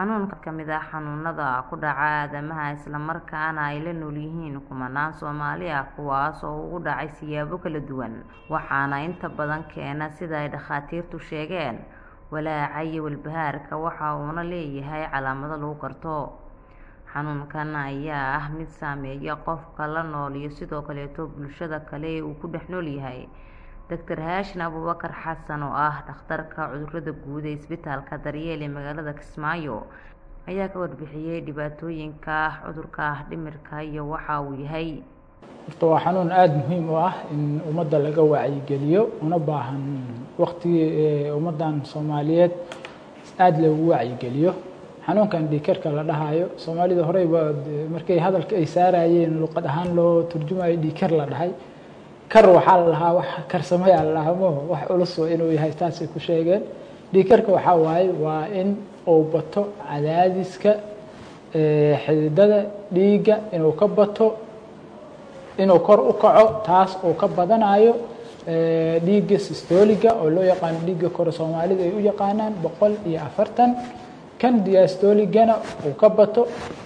xanuunka ka mid ah xanuunada ku dhaca aadamaha isla markaana ay la nool yihiin kumanaan Soomaali ah kuwaas oo ugu dhacay siyaabo kala duwan waxaana inta badan keena sida ay dhakhaatiirtu sheegeen walaaca iyo walbahaarka waxa uuna leeyahay calaamado lagu garto xanuunkan ayaa ah mid saameeya qofka la nool iyo sidoo kaleeto bulshada kale ee uu ku dhex nool yahay Dr Haashin Abuubakar Xasan oo ah dhakhtarka cudurrada guud ee isbitaalka Daryeel ee magaalada Kismaayo ayaa ka warbixiyay dhibaatooyinka cudurka dhimirka iyo waxa uu yahay horta waa xanuun aada muhiim u ah in ummadda laga wacyigeliyo una baahan waqtigii ummaddan Soomaaliyeed aada loogu wacyigeliyo xanuunkan dhiigkarka la dhahayo Soomaalida horey markay hadalka ay saarayeen luqad ahaan loo turjumayo dhiigkar la dhahay kar waxaa la lahaa wax karsamaya la dhahaa maho wax culus oo inuu yahay taasay ku sheegeen dhiigkarka waxaa waaye waa in uu bato cadaadiska xididada dhiigga inuu ka bato inuu kor u kaco taas uu ka badanayo dhiigga systoliga oo loo yaqaano dhiigga kore soomaalida ay u yaqaanaan boqol iyo afartan kan diastoligana uu ka bato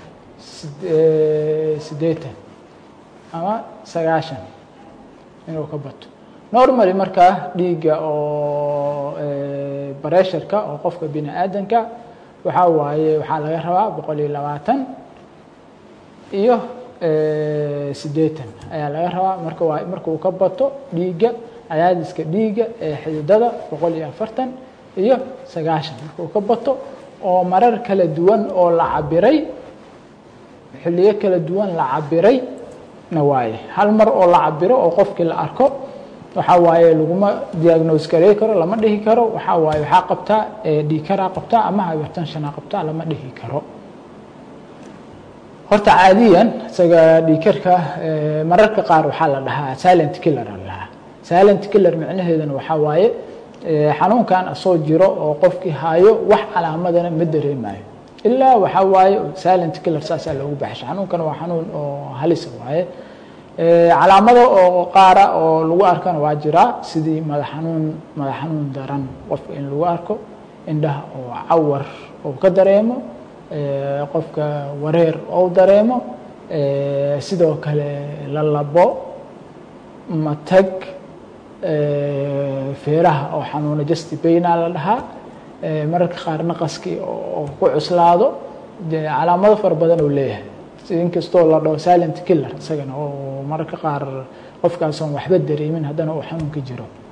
siddeetan ama sagaashan inuu ka bato normally markaa dhiigga oo baresharka oo qofka bini aadanka waxaa waaye waxaa laga rabaa boqol iyo labaatan iyo siddeetan ayaa laga rabaa marka waa marka uu ka bato dhiigga cadaadiska dhiigga ee xididada boqol iyo afartan iyo sagaashan marka uu ka bato oo marar kala duwan oo la cabiray xilliyo kala duwan la cabiray na waaye hal mar oo la cabiro oo qofkii la arko waxaa waaye laguma diagnose garey karo lama dhihi karo waxaa waaye waxaa qabtaa dhiikaraa qabtaa ama hypertensionaa qabtaa lama dhihi karo horta caadiyan isaga dhiikarka mararka qaar waxaa la dhahaa silent killer la dhahaa silent killer micnaheeduna waxaa waaye xanuunkan asoo jiro oo qofkii hayo wax calaamadana ma dareemayo ilaa waxaa waaye silent killer saasaa loogu baxsha xanuunkan waa xanuun oo halisa waaye calaamado oo qaara oo lagu arkana waa jiraa sidii madax xanuun madax xanuun daran qofka in lagu arko indhaha oo cawar oo ka dareemo qofka wareer ou dareemo sidoo kale lalabo matag feeraha oo xanuuna justibayna la dhahaa mararka qaar naqaskii oo ku cuslaado calaamado fara badan oo leeyahay inkastoo la dhaho silent killer isagana oo mararka qaar qofkaasoon waxba dareemin haddana uu xanuunka jiro